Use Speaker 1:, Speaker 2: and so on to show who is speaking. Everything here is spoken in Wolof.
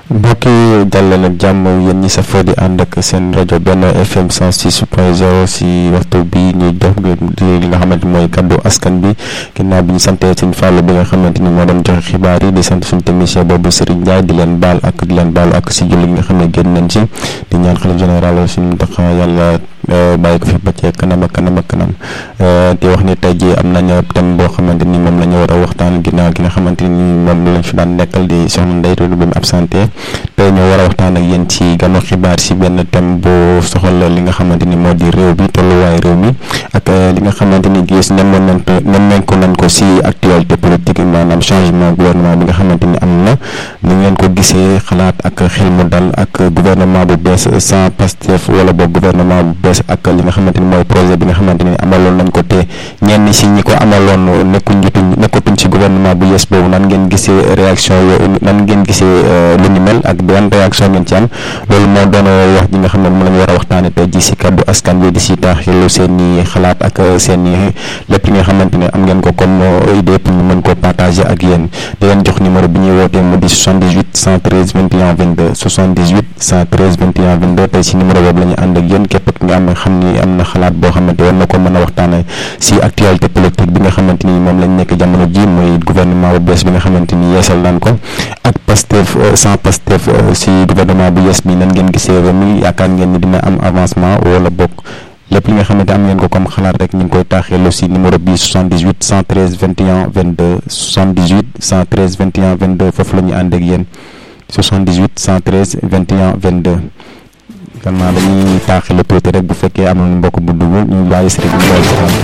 Speaker 1: mbokk yi dal leen ak jàmm yéen ñi safoo di ànd ak seen rajo benn FM 106 point 0 si waxtu bi ñuy jox li nga xamante mooy kaddu askan bi ginnaaw bi ñu santee sëñ Fallou bi nga xamante ni moo doon joxe xibaar yi di sant suñu technicien boobu Serigne Ndiaye di leen baal ak di leen baalu ak si julli nga xam ne génn nañ ci di ñaan xalif général suñu tax yàlla bàyyi ko fi ba ci kanam ak kanam ak kanam di wax ni tey jii am nañ thème boo xamante ni moom la ñu war a waxtaan ginnaaw gi nga xamante ni moom lañ fi daan nekkal di soxna Ndeye Touré bi mu absenté tey ñoo war a waxtaan ak yéen ci ganu xibaar si benn thème boo soxal li nga xamante ni moo di réew bi tolluwaay réew mi ak li nga xamante ni gis nemmoon nañ ko nemmeeku nañ ko si actualité politique maanaam changement gouvernement bi nga xamante ni am na ni ngeen ko gisee xalaat ak xel mu dal ak gouvernement bu bees sans Pastef wala boog gouvernement bu bees ak li nga xamante ni mooy projet bi nga xamante ni amaloon nañ ko te ñenn si ñi ko amaloon nekkuñ jotuñ nekkatuñ si gouvernement bu yees boobu nan ngeen gisee réaction yooyu nan ngeen gisee lu ni mel ak ban réaction ngeen ci am loolu moo doon wax ji nga xam ne moom la ñu war a waxtaane tey ji si kaddu askan bi di si taaxilu seen i xalaat ak seen i lépp li nga xamante ne am ngeen ko comme idée pour ñu mën koo partager ak yéen di leen jox numéro bi ñuy wootee mu di 78 113 21 22 78 113 21 22 tey si numéro boobu la ñu ànd ak yéen képp ki nga am xam ni am na xalaat boo xamante war na ko mën a waxtaane si actualité politique bi nga xamante ni moom lañ nekk jamono ji muy gouvernement bu bees bi nga xamante ni yeesal naan ko ak Pastef sans Pastef si gouvernement bu yees bi nan ngeen gisee réew mi yaakaar ngeen ni dina am avancement wala bokk lépp li nga xamante am ngeen ko comme xalaat rek ñu ngi koy taaxeelu si numéro bi 78 113 21 22 78 113 21 22 foofu la ñu ànd ak yéen 78 113 21 22 gannaaw dañuy taaxeelu tuuti rek bu fekkee am nañu mbokk bu dugg ñu bàyyi si rek ñu